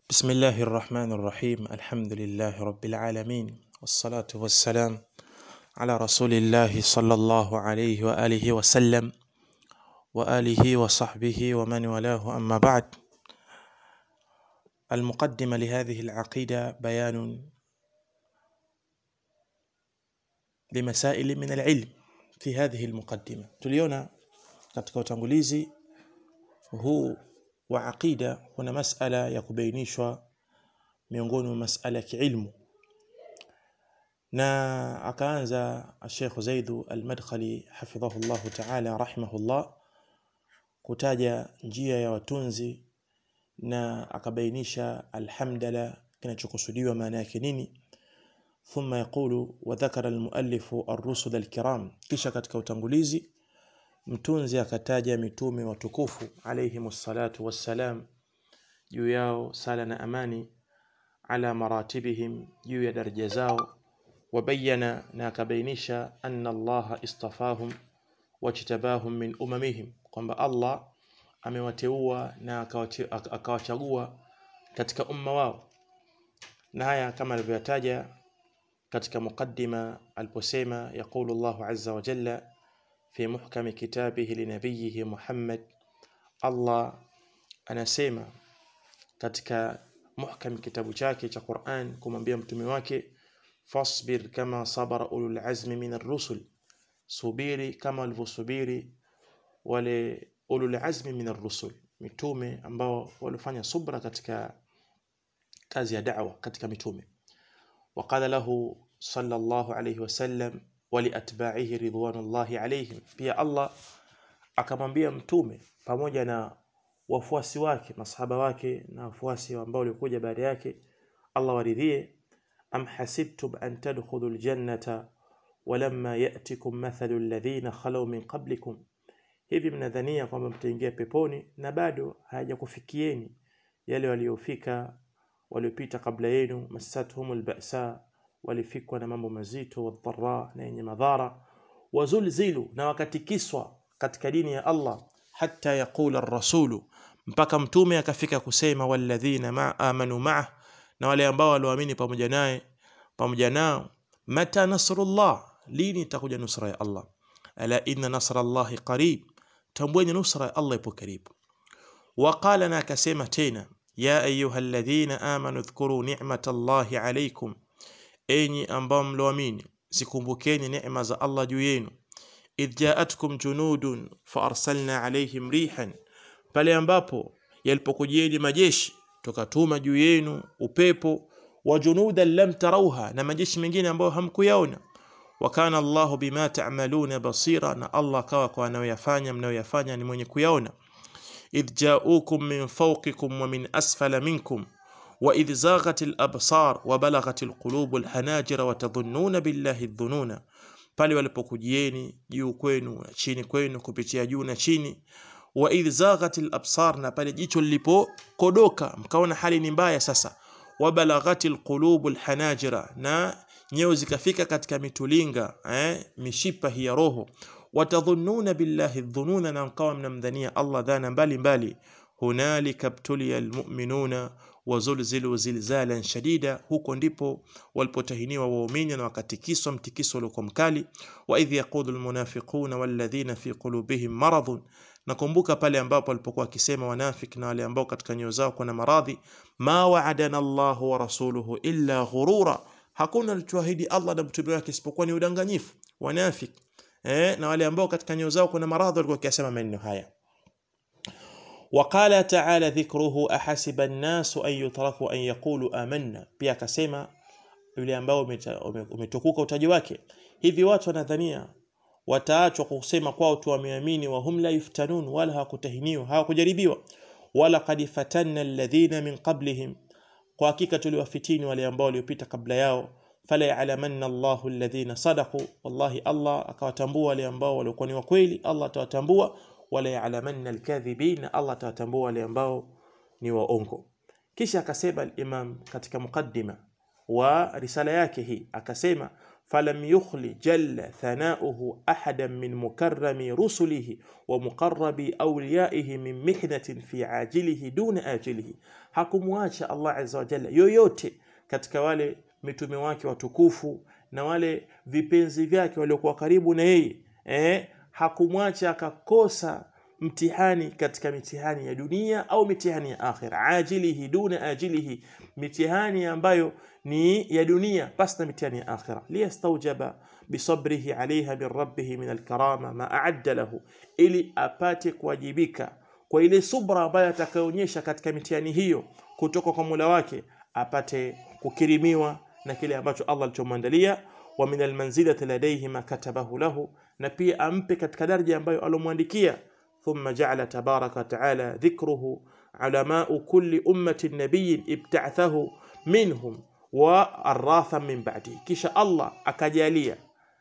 بسم الله الرحمن الرحيم الحمد لله رب العالمين والصلاة والسلام على رسول الله صلى الله عليه وآله وسلم وآله وصحبه ومن والاه أما بعد المقدمة لهذه العقيدة بيان لمسائل من العلم في هذه المقدمة tuliona katika utangulizi huu wa aqida kuna masala ya kubainishwa miongoni mwa masala ya kiilmu na akaanza Sheikh Zaidu Al-Madkhali hafidhahullah ta'ala rahimahullah kutaja njia ya watunzi na akabainisha alhamdala kinachokusudiwa maana yake nini thumma yaqulu wa dhakara al-muallif ar-rusul al-kiram kisha katika utangulizi mtunzi akataja mitume watukufu alayhimus salatu wassalam juu yao sala na amani ala maratibihim juu ya daraja zao wabayana na akabainisha anna allaha istafahum wajtabahum min umamihim kwamba allah amewateua na akawachagua katika umma wao na haya kama alivyotaja katika mukaddima aliposema yaqulu Allahu azza wa jalla fi muhkami kitabihi linabiyihi Muhammad Allah anasema katika muhkam kitabu chake cha Qur'an kumwambia mtume wake fasbir kama sabara ulul azmi min ar-rusul subiri kama walivyosubiri wale ulul azmi min ar-rusul mitume ambao walifanya subra katika kazi ya da'wa katika mitume وقال له صلى الله عليه وسلم ولاتباعه رضوان الله عليهم pia Allah akamwambia mtume pamoja na wafuasi wake masahaba wake na wafuasi ambao walikuja baada yake Allah waridhie am hasibtum an tadkhulul jannata walamma ya'tikum mathalu alladhina khalaw min qablikum hivi mnadhania kwamba mtaingia peponi na bado hayajakufikieni yale waliofika waliopita kabla yenu masathum alba'sa walifikwa na mambo mazito wadhara na yenye madhara wazulzilu na wakatikiswa katika dini ya Allah hatta yaqula ar-rasulu mpaka mtume akafika kusema walladhina ma amanu ma'ah na wale ambao walioamini pamoja naye pamoja nao mata nasrullah lini itakuja nusra ya Allah ala inna nasrallahi qarib tambueni nusra ya Allah ipo karibu waqala na akasema tena ya ayyuhalladhina amanu dhkuru ni'matallahi alaykum enyi ambao mloamini zikumbukeni neema za Allah juu yenu idh ja'atkum junudun fa arsalna alayhim rihan pale ambapo yalipokujieni majeshi tukatuma juu yenu upepo wa junudan lam tarauha na majeshi mengine ambayo hamkuyaona wakana Allahu bima ta'maluna basira na Allah kawa kwa anayoyafanya mnayoyafanya ni mwenye kuyaona idh ja'ukum min fawqikum wa min asfala minkum وإذ زاغت الأبصار وبلغت القلوب الحناجر وتظنون بالله الظنون pale walipokujieni juu kwenu na chini kwenu kupitia juu na chini wa idh zaghatil absar na pale jicho lilipokodoka mkaona hali ni mbaya sasa wabalaghatil qulubul hanajira na nyeo zikafika katika mitulinga eh, mishipa hii ya roho watadhunnuna billahi dhununa na mkawa mnamdhania Allah dhana mbalimbali hunalika btuliya almu'minuna wazulzilu zilzalan shadida huko ndipo walipotahiniwa waumini na wakatikiswa mtikiso uliokuwa mkali wa idh yaqulu almunafiquna walladhina fi qulubihim maradun nakumbuka pale ambapo walipokuwa wakisema wanafiki na wale ambao katika nyoyo zao kuna maradhi ma wa'adana Allahu wa rasuluhu illa ghurura hakuna alichoahidi Allah na mtume wake isipokuwa ni udanganyifu wanafiki eh, na wale ambao katika nyoyo zao kuna maradhi walikuwa wakisema maneno haya وقال تعالى ذكره أحسب الناس أن يتركوا أن يقولوا آمنا pia akasema yule ambao umetukuka utaji wake hivi watu wanadhania wataachwa kusema kwao tu wameamini wa hum la yuftanun wala hawakutahiniwa hawakujaribiwa wala qad fatanna alladhina min qablihim kwa hakika tuliwafitini wale ambao waliopita kabla yao fala ya'lamanna Allahu alladhina sadaqu wallahi Allah akawatambua wale ambao walikuwa ni wa kweli Allah atawatambua wala ya'lamanna alkadhibin Allah atawatambua wale ambao ni waongo kisha akasema al-Imam katika mukaddima wa risala yake hii akasema فلم يخل جل ثناؤه أحدا من مكرم رسله ومقرب أوليائه من محنة في عاجله دون آجله hakumwacha Allah azza wa jalla yoyote katika wale mitume wake watukufu na wale vipenzi vyake waliokuwa karibu na yeye eh, hakumwacha akakosa mtihani katika mitihani ya dunia au mitihani ya akhira ajilihi duna ajilihi mitihani ambayo ni ya dunia basi na mitihani ya akhira liyastaujaba bisabrihi alaiha min rabbihi min alkarama ma aadda lahu ili apate kuwajibika kwa ile subra ambayo atakayoonyesha katika mitihani hiyo kutoka kwa Mola wake apate kukirimiwa na kile ambacho Allah alichomwandalia wa min almanzilati ladayhi ma katabahu lahu na pia ampe katika daraja ambayo alomwandikia ثم جعل تبارك وتعالى ذكره علماء كل أمة نبي ابتعثه منهم والراثا من بعده kisha Allah akajalia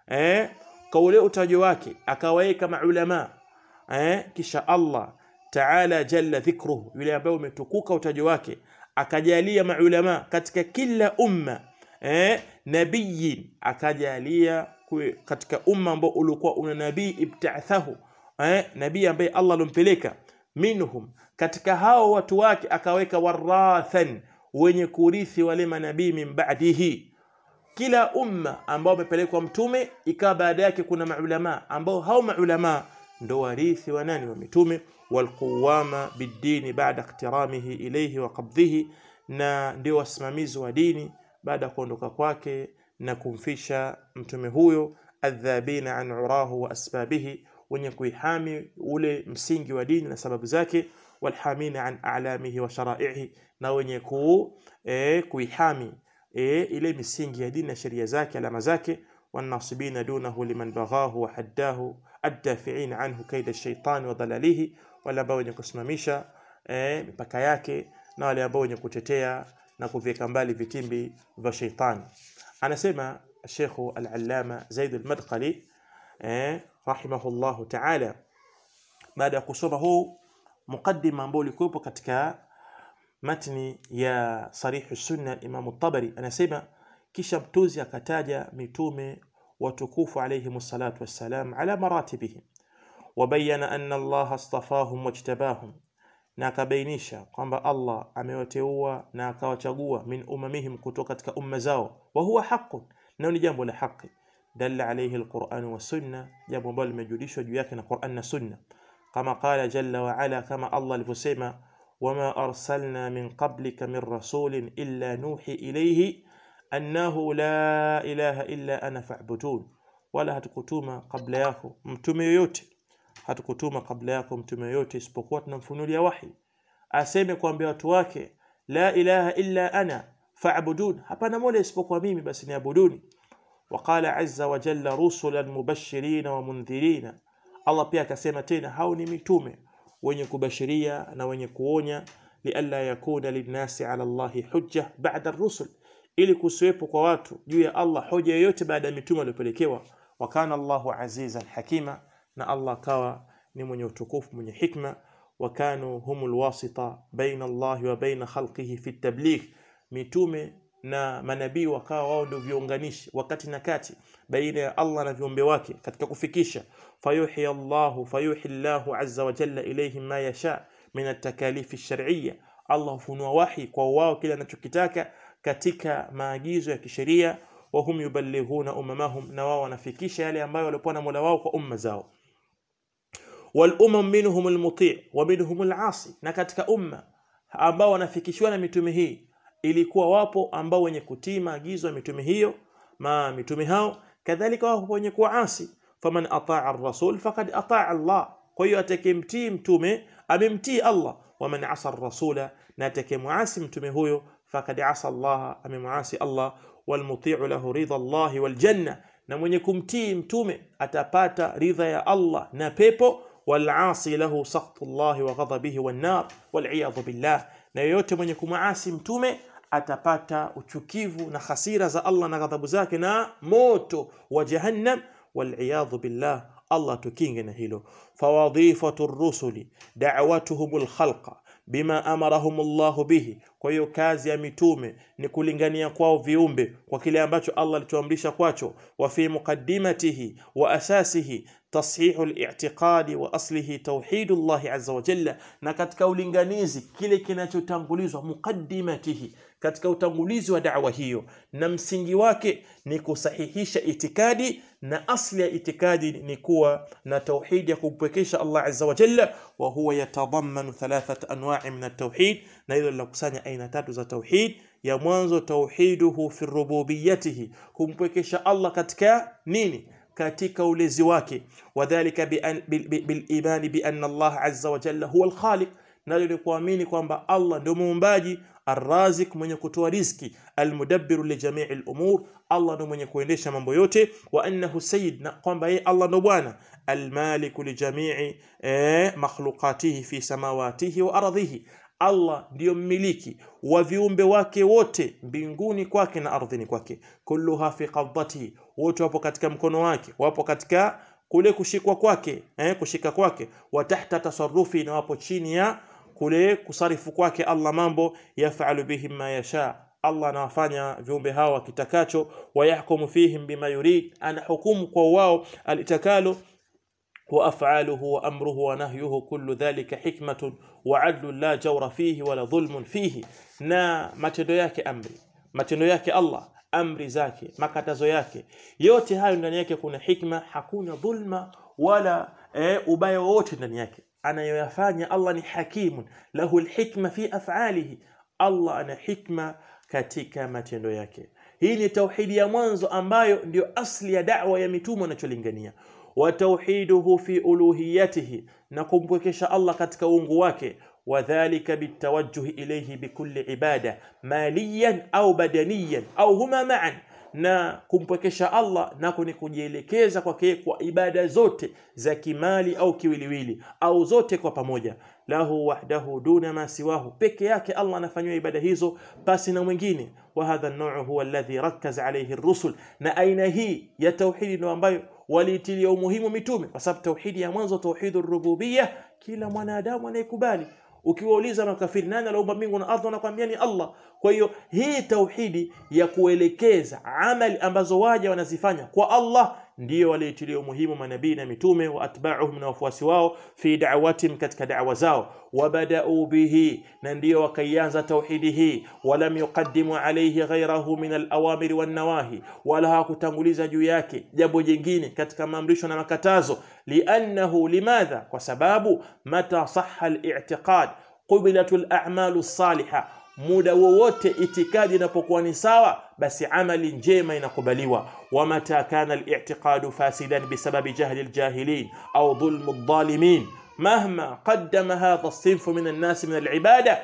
eh kwa ule utaji wake akawaweka maulama eh kisha Allah taala jalla dhikruhu yule ambaye umetukuka utaji wake akajalia maulama katika kila umma eh nabiyin akajalia katika umma ambao ulikuwa una nabii ibta'thahu eh nabii ambaye Allah alompeleka minhum katika hao watu wake akaweka warathan wenye kurithi wale manabii min ba'dihi kila umma ambao umepelekwa mtume ikawa baada yake kuna maulama ambao hao maulama ndo warithi wa nani wa mitume walquwama bidini baada iktiramihi ilayhi wa qabdhihi na ndio wasimamizi wa dini baada ya kuondoka kwake na kumfisha mtume huyo adhabina an urahu wa asbabihi wenye kuihami ule msingi wa dini na sababu zake walhamina an a'lamihi wa sharaihi na wenye ku, e, kuihami e, ile misingi ya dini na sheria zake alama zake والناصبين دونه لمن بغاه وحداه الدافعين عنه كيد الشيطان وضلاله wale ambao wenye kusimamisha eh, mipaka yake na wale ambao wenye kutetea na kuviweka mbali vitimbi vya sheitani anasema Sheikh al-Allama Zaid al-Madkhali eh, rahimahullahu ta'ala baada ya kusoma huu mukaddima ambao ulikuwepo katika matni ya Sarih Sunna Imam Tabari anasema kisha mtuzi akataja mitume watukufu alayhi salatu wassalam ala maratibihim wabayana anna Allah astafahum wajtabahum na akabainisha kwamba Allah amewateua na akawachagua min umamihim kutoka katika umma zao wa huwa haqqun na ni jambo la haki dalla alayhi alquran wa sunna jambo ambalo limejulishwa juu yake na Qur'an na sunna kama qala jalla wa ala kama Allah alivyosema wama arsalna min qablika min rasulin illa nuhi ilayhi annahu la ilaha illa ana fa'budun wala hatukutuma kabla yako mtume yoyote hatukutuma kabla yako mtume yoyote isipokuwa tunamfunulia wahi aseme kuambia watu wake la ilaha illa ana fa'budun hapana mola isipokuwa mimi basi niabuduni وقال عز وجل رسلا مبشرين ومنذرين Allah pia akasema tena hao ni mitume wenye kubashiria na wenye kuonya lialla yakuna linnasi ala Allahi hujja ba'da ar-rusul ili kusiwepo kwa watu juu ya Allah hoja yoyote baada ya mitume waliopelekewa wa kana Allahu azizan hakima na Allah kawa ni mwenye utukufu mwenye hikma wa kanu humul wasita baina Allah wa baina khalqihi fi tabligh mitume na manabii wakawa wao ndio viunganishi wakati na kati baina ya Allah na viumbe wake katika kufikisha fayuhi Allahu fayuhi Allahu azza wa jalla ilayhim ma yasha min at-takalif ash-shar'iyya Allah hufunua wahi kwa wao kile anachokitaka katika maagizo ya kisheria wa hum yuballighuna ummahum na wao wanafikisha yale ambayo walikuwa na Mola wao kwa umma zao wal umam minhum al-muti' wa minhum al-asi na katika umma ambao wanafikishiwa na mitume hii ilikuwa wapo ambao wenye kutii maagizo ya mitume hiyo ma mitume hao kadhalika wapo wenye kuasi faman ataa ar-rasul faqad ataa Allah kwa hiyo atakemtii mtume amemtii Allah waman asa ar-rasula na atakemwasi mtume huyo faqad asa Allah amemwasi Allah walmuti'u lahu ridha Allah waljanna na mwenye kumtii mtume atapata ridha ya Allah na pepo walasi lahu sakhtu Allah wa ghadabihi wan nar wal billah na yoyote mwenye kumwasi mtume atapata uchukivu na hasira za Allah na ghadhabu zake na moto wa jahannam waliyadhu billah Allah tukinge na hilo fawadhifatu rusuli da'watuhumul khalqa bima amarahum Allah bihi kwa hiyo kazi ya mitume ni kulingania kwao viumbe kwa kile ambacho Allah alituamrisha kwacho wa fi muqaddimatihi wa asasihi تصحيح الاعتقاد واصله توحيد الله عز وجل na katika ulinganizi kile kinachotangulizwa muqaddimatihi katika utangulizi wa da'wa hiyo na msingi wake ni kusahihisha itikadi na asli ya itikadi ni kuwa na tauhid ya kumpwekesha Allah azza wa jalla wa huwa yatadammanu thalathat anwa'i min at-tauhid na hilo linakusanya aina tatu za tauhid ya mwanzo tauhiduhu fi rububiyyatihi kumpwekesha Allah katika nini katika ulezi wake wadhālika bil-imani bi anna Allah azza wa jalla huwa al-khaliq nalo ni kuamini kwamba Allah ndio muumbaji arrazik mwenye kutoa riziki almudabbiru li jamii al-umur Allah ndio mwenye kuendesha mambo yote wa annahu sayyid na kwamba yeye Allah ndio bwana almaliku li jamii eh, makhluqatihi fi samawatihi wa ardhihi Allah ndiyo mmiliki wa viumbe wake wote mbinguni kwake na ardhini kwake kulluha fi qabdatihi wote wapo katika mkono wake wapo katika kule kushikwa kwake eh, kushika kwake wa tahta tasarrufi na wapo chini ya kule kusarifu kwake Allah mambo yafalu bihim ma yasha Allah anawafanya viumbe hawa kitakacho wayahkumu fihim bima yurid ana hukumu kwa wao alitakalo وافعاله وامره ونهيه كل ذلك حكمه وعدل لا جور فيه ولا ظلم فيه na matendo yake amri matendo yake Allah amri zake makatazo yake yote hayo ndani yake kuna hikma hakuna dhulma wala e, ubaya wote ndani yake anayoyafanya Allah ni hakimun lahu alhikma fi af'alihi Allah ana hikma katika matendo yake hii ni tauhidi ya mwanzo ambayo ndio asli ya da'wa ya mitume wanacholingania وتوحيده في ألوهيته نكمبكش الله كتك uungu وذلك بالتوجه إليه بكل عبادة ماليا أو بدنيا أو هما معا na kumpwekesha Allah nako ni kujielekeza kwake kwa ibada zote za kimali au kiwiliwili au zote kwa pamoja lahu wahdahu duna ma siwahu peke yake Allah anafanywa ibada hizo pasi na mwingine wa hadha an-naw'u huwa alladhi rakkaza alayhi ar-rusul na aina hii ya tauhidi ndio ambayo waliitilia umuhimu mitume kwa sababu tauhidi ya mwanzo tauhidur rububiyya kila mwanadamu anayekubali ukiwauliza makafiri nani aliumba mbingu na ardhi wanakuambia ni Allah kwa hiyo hii tauhidi ya kuelekeza amali ambazo waja wanazifanya kwa Allah ndiyo waliitilia umuhimu manabii na mitume wa atba'uhum na wafuasi wao fi da'watihim katika da'wa zao wabada'u bihi na ndiyo wakaianza tauhidi hii walam yuqaddimu alayhi ghayrahu min al-awamir wan nawahi wala hakutanguliza juu yake jambo jingine katika maamrisho na makatazo li'annahu limadha kwa sababu mata sahha al-i'tiqad qubilatul a'malu salihah muda wowote itikadi inapokuwa ni sawa basi amali njema inakubaliwa wamata kana al-i'tiqadu fasidan bisababi jahli al-jahilin au dhulm adh-dhalimin مهما قدم هذا الصنف من الناس من العباده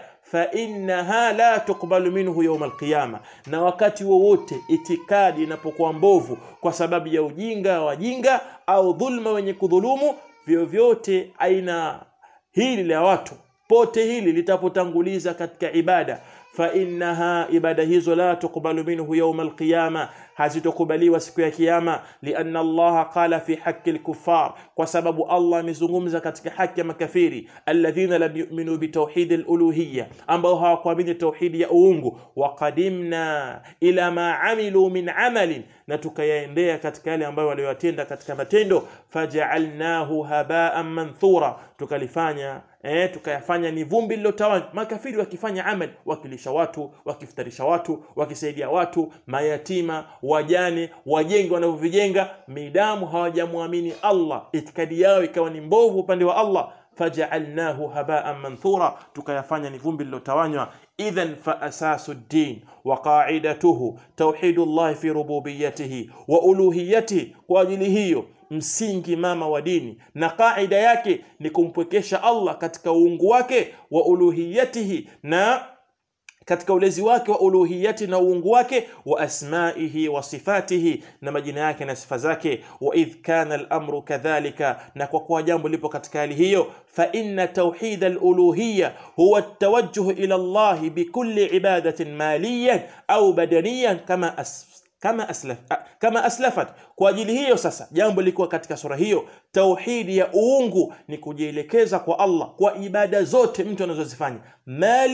فإنها لا تقبل منه يوم القيامة na wakati wowote itikadi inapokuwa mbovu kwa sababu ya ujinga wajinga au dhulma wenye kudhulumu vyovyote aina hili la watu pote hili litapotanguliza katika ibada fa innaha ibada hizo la tuqbalu minhu yawm alqiyama hazitokubaliwa siku ya kiyama lianna Allah qala fi haqqi alkuffar kwa sababu Allah amezungumza katika haki ya makafiri alladhina lam yu'minu bitawhid aluluhiyya ambao hawakuamini tauhidi ya uungu wa qadimna ila ma amilu min amalin na tukayaendea katika yale ambayo waliyotenda katika matendo faja'alnahu haba'an manthura tukalifanya eh, tukayafanya ni vumbi lilotawanywa makafiri wakifanya amal wakilisha watu wakiftarisha watu wakisaidia watu mayatima wajane wajenge wanavyovijenga midamu hawajamwamini Allah itikadi yao ikawa ni mbovu upande wa Allah faja'alnahu haba'an manthura tukayafanya ni vumbi lilotawanywa idhan fa asasu din wa qa'idatuhu tauhidullah fi rububiyyatihi wa uluhiyyatihi kwa ajili hiyo msingi mama wa dini na kaida yake ni kumpwekesha Allah katika uungu wake wa uluhiyatihi na katika ulezi wake wa uluhiyati na uungu wake wa asmaihi wa sifatihi na majina yake na sifa zake wa idh kana al-amru kadhalika na kwa kuwa jambo lipo katika hali hiyo fa inna tawhid al-uluhiyya huwa at-tawajjuh ila Allah bikulli ibadatin maliyan au badaniyan kama as kama aslaf kama aslafat kwa ajili hiyo sasa jambo liko katika sura hiyo tauhidi ya uungu ni kujielekeza kwa Allah kwa ibada zote mtu anazozifanya mali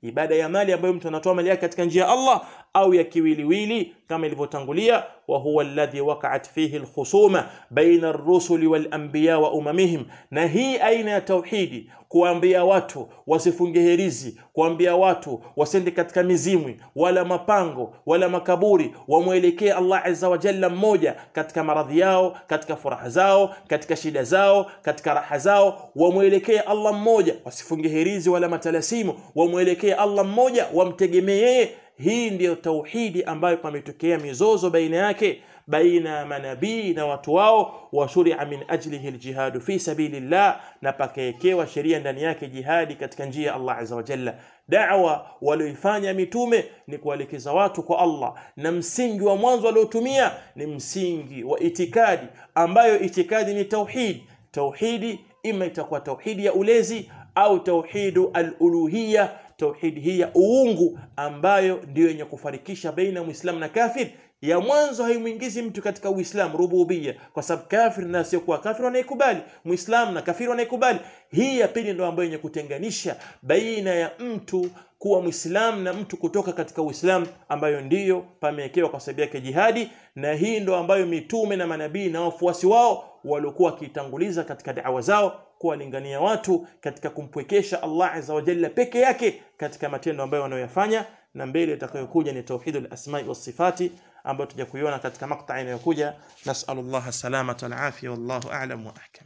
ibada ya mali ambayo mtu anatoa mali yake katika njia ya Allah au ya kiwiliwili kama ilivyotangulia wa huwa alladhi waqa'at fihi alkhusuma baina ar-rusuli wal anbiya wa umamihim na hii aina ya tauhidi kuambia watu wasifunge herizi kuambia watu wasende katika mizimwi wala mapango wala makaburi wamwelekee Allah azza wa jalla mmoja katika maradhi yao katika furaha zao katika shida zao katika raha zao wamwelekee Allah mmoja wasifunge herizi wala matalasimu wamwelekee Allah mmoja wamtegemee yeye hii ndiyo tauhidi ambayo pametokea mizozo baina yake baina ya manabii na watu wao wa shuria min ajlihi aljihadu fi sabilillah na pakaekewa sheria ndani yake jihadi katika njia ya Allah azza wa jalla da'wa walioifanya mitume ni kuelekeza watu kwa Allah na msingi wa mwanzo waliotumia ni msingi wa itikadi ambayo itikadi ni tauhid tauhidi ima itakuwa tauhidi ya ulezi au tauhidu al-uluhiyya tauhidi hii ya uungu ambayo ndiyo yenye kufarikisha baina muislamu na kafir ya mwanzo haimuingizi mtu katika uislamu rububia kwa sababu kafir na asiyokuwa kafir wanaikubali muislamu na kafir wanaikubali hii ya pili ndio ambayo yenye kutenganisha baina ya mtu kuwa muislamu na mtu kutoka katika uislamu ambayo ndiyo pamewekewa kwa sababu yake jihadi na hii ndo ambayo mitume na manabii na wafuasi wao waliokuwa wakitanguliza katika da'wa zao kuwalingania watu katika kumpwekesha Allah azza wa jalla peke yake katika matendo ambayo wanayoyafanya na mbele itakayokuja ni tauhidul asma'i was sifati ambayo tutakuiona katika makta inayokuja nasallallahu salamata wal afia wallahu a'lam wa ahkam